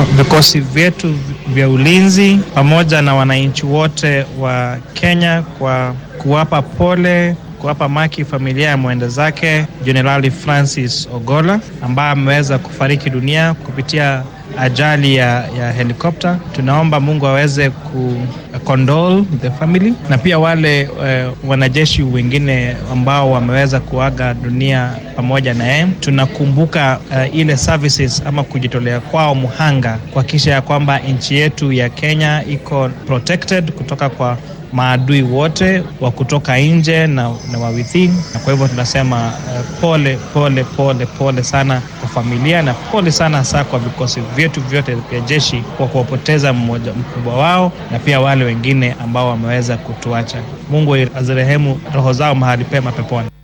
uh, vikosi vyetu vya ulinzi pamoja na wananchi wote wa Kenya kwa kuwapa pole kuwapa maki familia ya mwenda zake Jenerali Francis Ogola ambaye ameweza kufariki dunia kupitia ajali ya, ya helikopta. Tunaomba Mungu aweze ku condole the family na pia wale uh, wanajeshi wengine ambao wameweza kuaga dunia pamoja na yeye. Tunakumbuka uh, ile services ama kujitolea kwao muhanga kuhakikisha ya kwamba nchi yetu ya Kenya iko protected kutoka kwa maadui wote wa kutoka nje na, na wa within, na kwa hivyo tunasema uh, pole pole pole pole sana kwa familia na pole sana hasa kwa vikosi vyetu vyote vya jeshi kwa kuwapoteza mmoja mkubwa wao na pia wale wengine ambao wameweza kutuacha. Mungu azirehemu roho zao mahali pema peponi.